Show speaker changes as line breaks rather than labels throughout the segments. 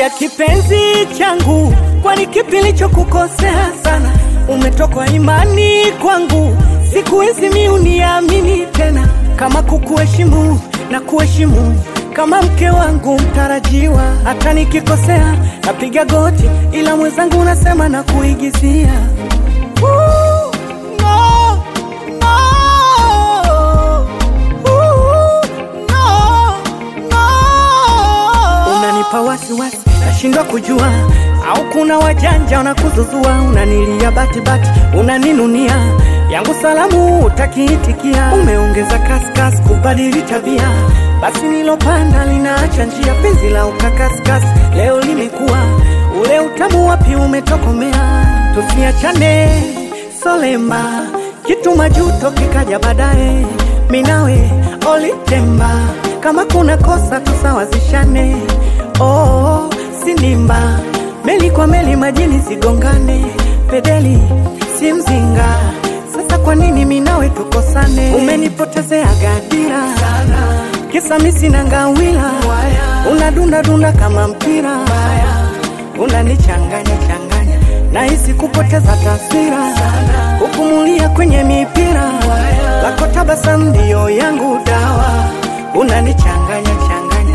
Niambia kipenzi changu, kwani kipi nilichokukosea sana? Umetokwa imani kwangu, siku hizi mi uniamini tena, kama kukuheshimu na kuheshimu kama mke wangu mtarajiwa. Hata nikikosea napiga goti, ila mwenzangu unasema na kuigizia. Ooh, no, no. Ooh, no, no. Unanipa wasiwasi, nashindwa kujua au kuna wajanja wanakuzuzua, unanilia batibati, unaninunia yangu salamu utakiitikia, umeongeza kaskasi kubadili tabia, basi nilopanda linaacha njia, penzi la ukakaskasi leo limekuwa ule utamu, wapi umetokomea? Tusiachane solemba, kitu majuto kikaja baadaye, minawe olitemba, kama kuna kosa tusawazishane. Oh, sinimba meli kwa meli majini zigongane, pedeli si mzinga. Sasa kwa nini minawe tukosane? Umenipotezea gadira kisa mi sina ngawila, unadunda dunda kama mpira, unanichanganya changanya, nahisi kupoteza taswira, kupumulia kwenye mipira, lako tabasamu ndio yangu dawa, unanichanganya changanya.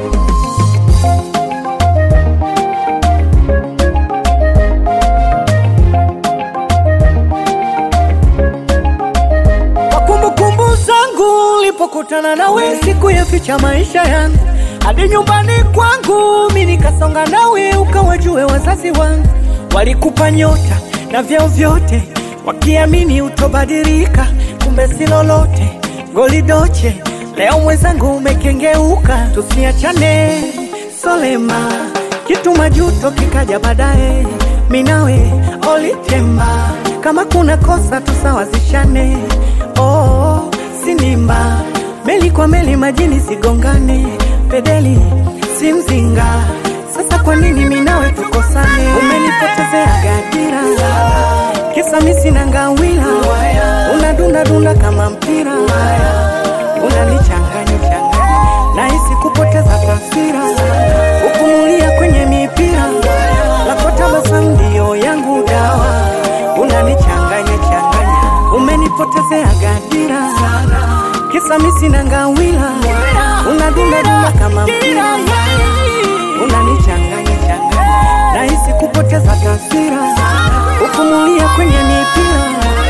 Kwa kumbukumbu zangu ulipokutana nawe, siku ya ficha maisha yangu hadi nyumbani kwangu, mi nikasonga nawe, ukawajue wazazi wangu walikupa nyota na vyeo vyote, wakiamini utobadilika, kumbe si lolote. Golidoche leo mwenzangu umekengeuka, tusiachane solema, kitu majuto kikaja baadaye, minawe olitemba, kama kuna kosa tusawazishane. Oh, sinimba meli kwa meli majini zigongane, pedeli si mzinga. Sasa kwa nini minawe tukosane? Umenipotezea gadira, kisa mi sina ngawila, unadunda dunda kama mpira, unanichanganya changanya, nahisi kupoteza taswira, ukumulia kwenye mipira, lako tabasamu ndio yangu dawa, unanichanganya changanya, umenipotezea gadira kisa mi sina ngawila, unadunda dunda kama mpira, unanichanganya changanya, nahisi kupoteza taswira, ukumulia kwenye mipira